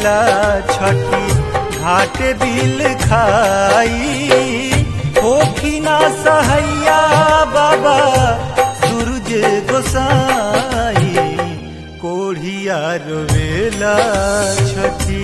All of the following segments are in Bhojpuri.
रोवेला छठी घाट बिल खाई होखी ना सहैया बाबा सूरज गोसाई कोढ़िया रोवेला छठी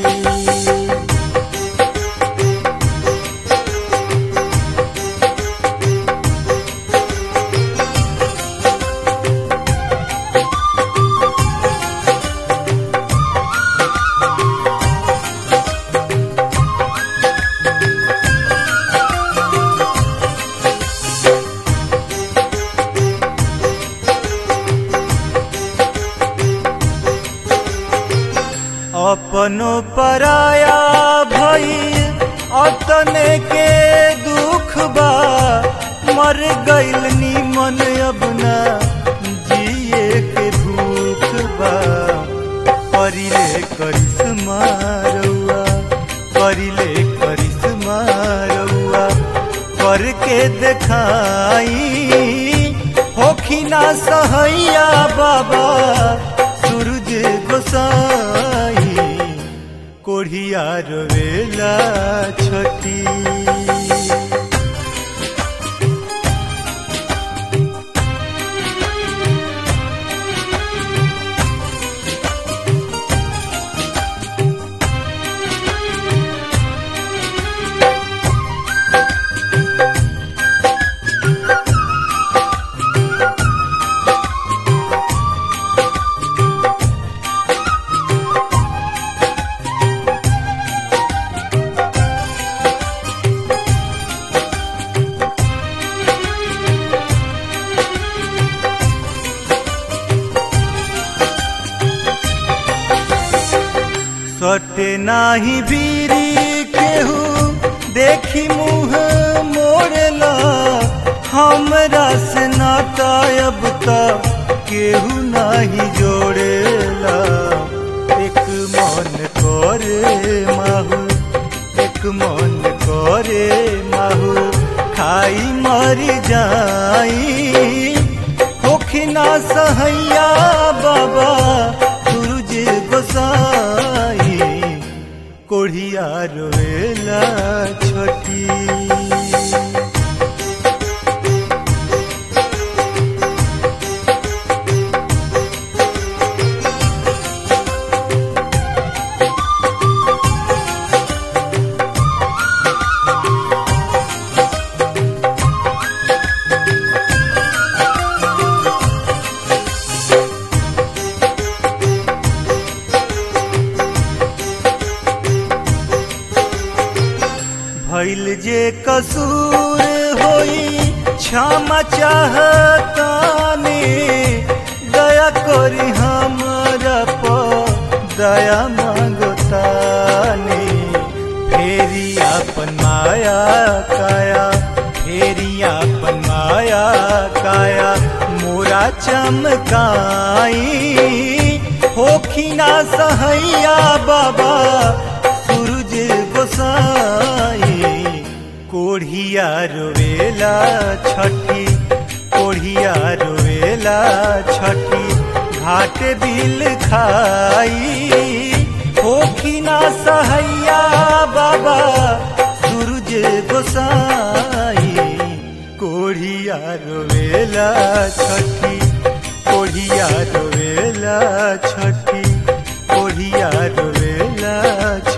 अपनो पराया भई अतने के दुख बा मर गइल निमन अब ना जिए के भूख बा परिले करिश्मा रउआ परिले करिश्मा रउआ करके देखाई होखी ना सहैया बाबा सूरज गोसाई कोढ़िया रोवेला छठी सटे नाही बीरी केहू देखी मुँह मोड़ला हमरा से नाता अब तक केहू नाही जोड़ेला एक मन करे माहू एक मन करे माहू खाई मर जाई होखी ना सहैया बाबा सूरज गोसाई कोढ़िया रोवेला छठी भइल जे कसूर होई क्षमा चाहतानी दया करी हमरा पर दया मांगतानी फेरी अपन माया काया फेरी अपन माया काया मोरा चमकाई होखी ना सहैया बाबा सूरज गोसाई कोढ़िया रोवेला छठी कोढ़िया रोवेला छठी घाट बिल खाई होखी ना सहैया बाबा सूरज गोसाई कोढ़िया रोवेला छठी कोढ़िया रोवेला छठी कोढ़िया रोवेला